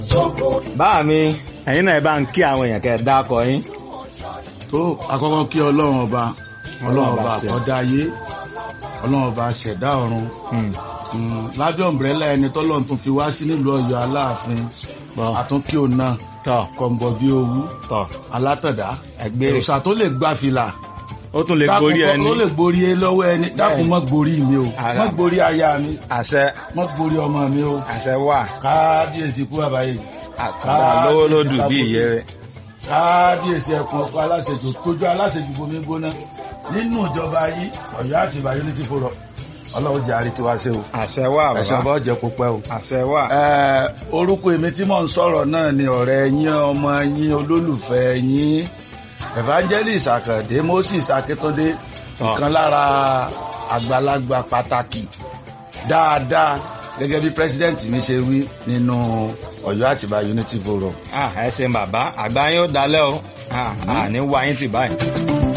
báà mi ẹ̀yin náà ẹ bá ń kí àwọn èèyàn kẹ́ ẹ dákọ yín. tó àkọ́kọ́ kí ọlọ́run ọba ọlọ́run ọba ṣe. àkọ́dá ayé ọlọ́run ọba ṣẹ̀dá ọ̀run Hmm. Mm, lábẹ́ ọ̀mbrẹ́là ẹni tọ́lọ́run tún fi wá sí nílùú ọ̀yọ́ aláàfin Bọ́. àtúnkí òun náà tọ́ kọ̀ǹbọ̀ bí owú tọ́ alátọ̀dá ẹgbẹ́ òòṣà tó lè gbá fìlà ó tún lè dákun gorí kọ́- ẹni tó lè gborí ẹ lọ́wọ́ ẹni dákun mọ́ gborí mi o Ara. mọ́ gborí aya mi àṣẹ mọ́ gborí ọmọ mi o àṣẹ wà kábíyèsí kú àbáyé àkàrà lówó lódù bí ìyẹ́ rẹ̀. kábíyèsí ẹkùn ọkọ aláṣejù tójú aláṣejù bomi gbóná nínú ìjọba yìí Ọ̀yọ́ àti ìbàyọ ní ti fòrọ Ọlọ́run jẹ àrí tiwa ṣe o àṣẹ wà ẹsẹ bàbá ọba ọjẹ kó pẹ́ o. àṣẹ wà. Ẹ, orúkọ èmi tí mò ń sọ̀rọ̀ náà ni ọ̀rẹ́ yín ọmọ yín olólùfẹ́ yín evangelist Àkàndé Moses Akíntúndé ìkan lára àgbàlagbà pàtàkì dáadáa gẹ́gẹ́ bí president mi ṣe wí nínú Ọ̀yọ́ Àtìbà Unity Forum. Ah, ẹ ṣeun bàbá àgbà yín ó dalẹ́ o Ah, àní wá yín tì báyìí.